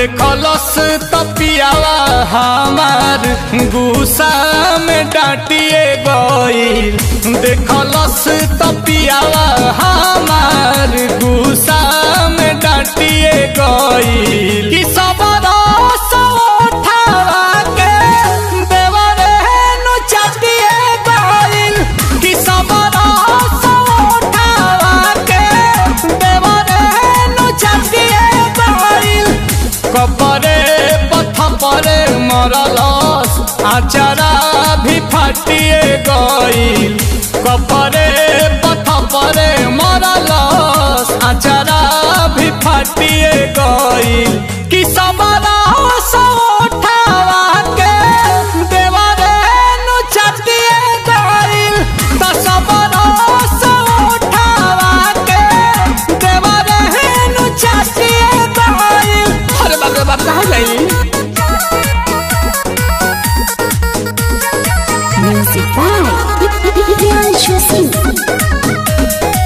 देखलस तपियावा हमार गुस्सा में डांटिए गईल देखलस तपियावा हमार गुस्सा में डांटिए गईल कि सब रस उठावा के देवरे नु चाटिए गईल कि सब रस उठावा के देवरे नु चाटिए गईल कपरे पथ परे मरलस आचारा भी फाटिए गईल कपरे पथ परे मरलस आचारा भी फाटिए गईल कि सबरा उठावा के देवरे नु चाटिए गईल त सबरा उठावा के देवरे नु चाटिए गईल अरे बाप रे बाप कहाँ गई Music by Priyanshu Singh.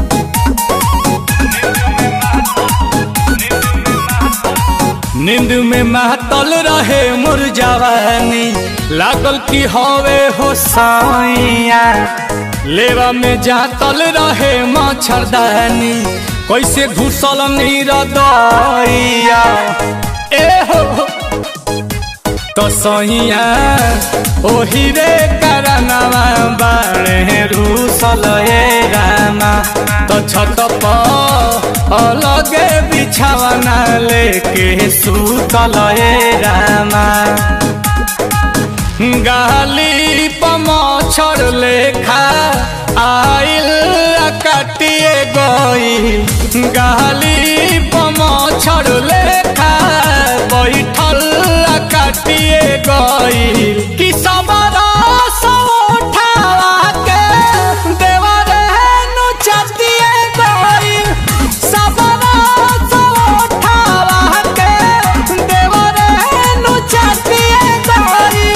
नींद में महतल रहे मोर जवानी लागल की हवे हो साइया लेवा में जातल रहे मच्छरदानी कैसे घुसल नीर दैया ए हो तो सैया ओही रे करनवा बाणे रूसल हे रामा तो छत पर अलगे बिछावना लेके सुतल हे रामा गाली पमछर लेखा आइल आ काटिए गई गाली पमछर लेखा बैठल आ काटिए गई कि सबरा उठावा के देवरे नु चाटिए गई सबरा उठावा के देवरे नु चाटिए गई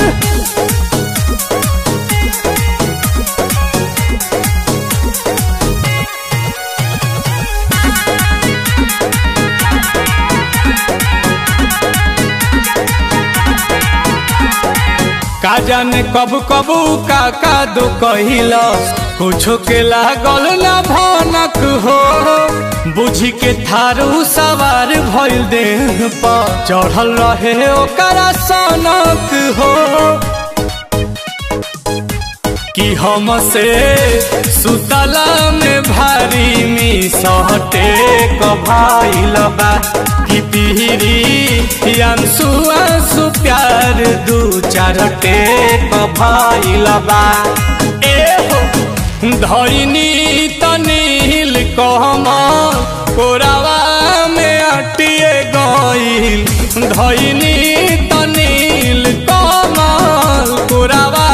का जाने कब कबू का का दो कहिलस कुछो के लागल ना भनक हो बुझी के थारू सवार भइल देह पर चढ़ल रहे ओकरा सनक हो कि हमसे सुतला में भारी मी सहटे कभाइल बा कि पीरी अंसु अंसु प्यार दू चार टेक भइल बा ए हो धैनी तनील कहम कोरावा में अटिए गईल धैनी तनील कमल कोरावा